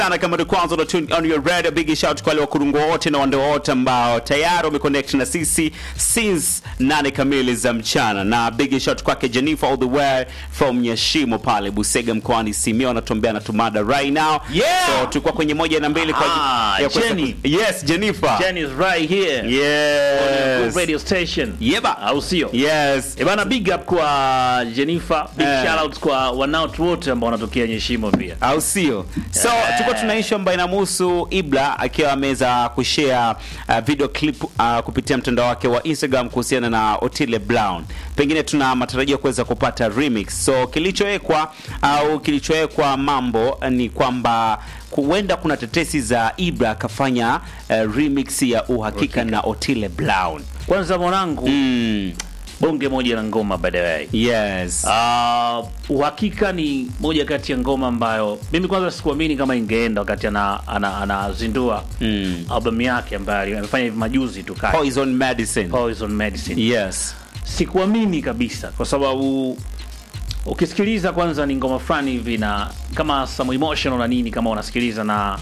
sana kama ni kwanza una tune on your radio big shout kwa wale wakurungu wote na wande wote ambao tayari wameconnect na sisi since nane kamili za mchana na big shout kwake Jennifer all the way from Nyashimo pale Busega mkoani Simiyu anatuambia anatumada right now Yeah! so tulikuwa kwenye moja na mbili kwa Ah, ya kuweza Jenny. ku- yes Jennifer Jen is right here on your yes radio station Yeba. au sio yes Eh bana big up kwa Jennifer big Eh. shout out kwa wanaotu wote ambao wanatokea Nyeshimo pia au sio so tuko tuna issue ambayo inamhusu ibla akiwa ameweza kushare uh, video clip uh, kupitia mtandao wake wa instagram kuhusiana na otile brown pengine tuna matarajio ya kuweza kupata remix so kilichowekwa au kilichowekwa mambo ni kwamba huenda kuna tetesi za ibra akafanya uh, remix ya uhakika na otile brown kwanza mwanangu mm, bonge moja la ngoma by the way yes Uh, uhakika ni moja kati ya ngoma ambayo mimi kwanza sikuamini kama ingeenda wakati anazindua ana, anazindua mm. albamu yake ambayo amefanya hivi majuzi tu kati poison medicine Poison Medicine. yes Sikuamini kabisa kwa sababu ukisikiliza kwanza ni ngoma fulani hivi na kama some emotional na nini kama unasikiliza na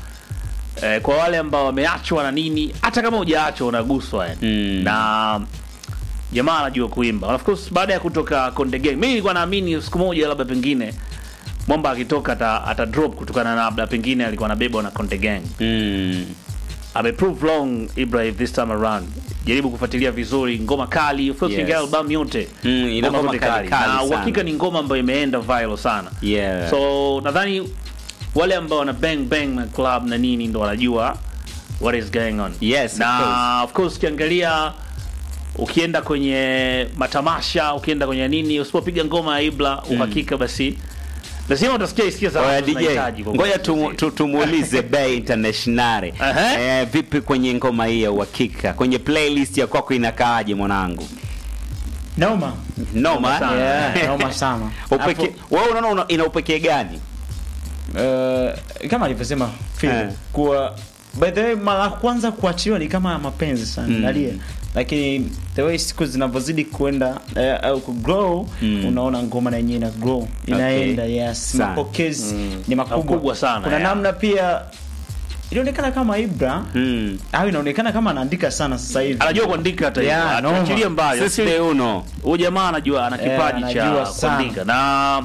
eh, kwa wale ambao wameachwa na nini hata kama hujaachwa unaguswa yani. Mm. na jamaa anajua kuimba And of course baada ya kutoka Konde Gang mimi nilikuwa naamini siku moja labda pengine Mwamba akitoka ata, ata drop kutokana na labda pengine alikuwa anabebwa na Konde Gang mm. ameprove wrong Ibrahim this time around. Jaribu kufuatilia vizuri ngoma kali, of course Yes. yes. album yote Mm, ina ngoma zote kali, kali na sana. uhakika ni ngoma ambayo imeenda viral sana yeah so nadhani wale ambao wana bang bang na club na nini ndo wanajua what is going on Yes, of na course. of course ukiangalia ukienda kwenye matamasha ukienda kwenye nini usipopiga ngoma ya Ibra uhakika basi lazima utasikia hisia za Oya watu DJ, zinahitaji kwa ngoja kweli. tu- tu- tumuulize Bay Internationale Aha. eh, vipi kwenye ngoma hii ya uhakika, kwenye playlist ya kwako inakaaje mwanangu? Noma. Noma eh? sana. Yeah, noma sana. upeke Hapo, wewe unaona una- ina upekee gani? eh, kama alivyosema Phil Eh. kuwa by the way mara ya kwanza kuachiwa ni kama mapenzi sana Mm. nalia lakini the way siku zinavyozidi kuenda eh, au kugrow Mm. unaona ngoma na yenyewe ina grow inaenda yes Sana. mapokezi Mm. ni makubwa Makubwa sana, kuna yeah. namna pia ilionekana kama Ibra Mm. au inaonekana kama anaandika sana sasa hivi anajua kuandika hata hivyo Yeah, noma. achilie mbali Sisi de uno. huyu jamaa anajua ana Eh, kipaji cha anajua sana. kuandika na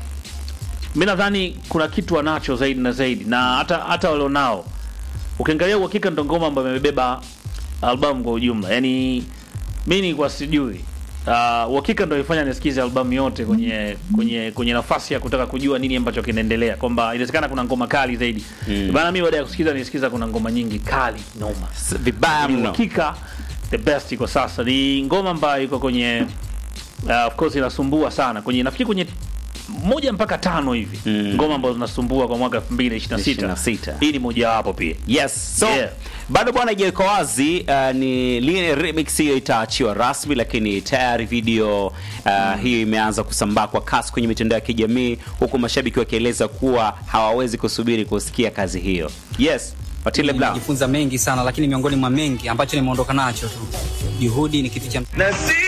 mi nadhani kuna kitu anacho zaidi na zaidi na hata hata walionao ukiangalia uhakika ndo ngoma ambayo imebeba albamu kwa ujumla yani mi nilikuwa sijui Uh, uhakika ndo ifanya nisikize albamu yote kwenye kwenye kwenye nafasi ya kutaka kujua nini ambacho kinaendelea kwamba inawezekana kuna ngoma kali zaidi Mm. bana mi baada ya kusikiza nisikiza kuna ngoma nyingi kali noma S- Vibaya ni mno. uhakika the best kwa sasa ni ngoma ambayo iko kwenye uh, of course inasumbua sana kwenye nafikiri kwenye moja mpaka tano hivi Mm. ngoma ambazo zinasumbua kwa mwaka 2026 26. hii ni mojawapo pia Yes. So Yeah. bado bwana ijawekwa wazi uh, ni lini remix hiyo itaachiwa rasmi, lakini tayari video uh, hiyo imeanza kusambaa kwa kasi kwenye mitandao ya kijamii, huku mashabiki wakieleza kuwa hawawezi kusubiri kusikia kazi hiyo. Yes, Otile Brown. Nimejifunza mengi sana, lakini miongoni mwa mengi ambacho nimeondoka nacho tu, juhudi ni kitu cha